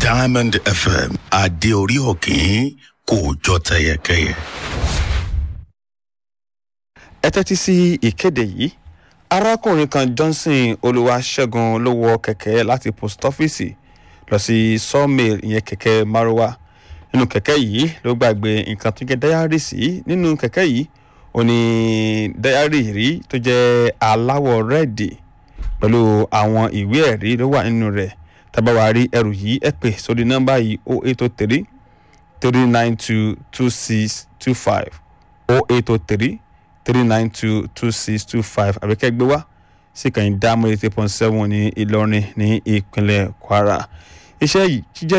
diamond fm adé orí òkín kò jọ tẹyẹkẹyẹ. ẹ tẹ́tí sí ìkéde yìí arákùnrin kan johnson olùwàṣẹ́gun ló wọ kẹ̀kẹ́ láti post ọ́fíìsì lọ sí sawmill ìyẹn kẹ̀kẹ́ maruwa nínú kẹ̀kẹ́ yìí ló gbàgbé nǹkan tó jẹ́ dáyárì sí nínú kẹ̀kẹ́ yìí ó ní dáyárì rí tó jẹ́ aláwọ̀ rẹ́ẹ̀dì pẹ̀lú àwọn ìwé ẹ̀rí ló wà nínú rẹ̀ tábàwá rí ẹrù yìí ẹ pè sórí nọ́mbà yìí o eight o three three nine two two six two five o eight o three three nine two two six two five àbíkẹ́ gbé wá sí kàn dá mọ́ eight point seven ní ìlọrin ní ìpínlẹ̀ kwara iṣẹ́ yìí jíjẹ́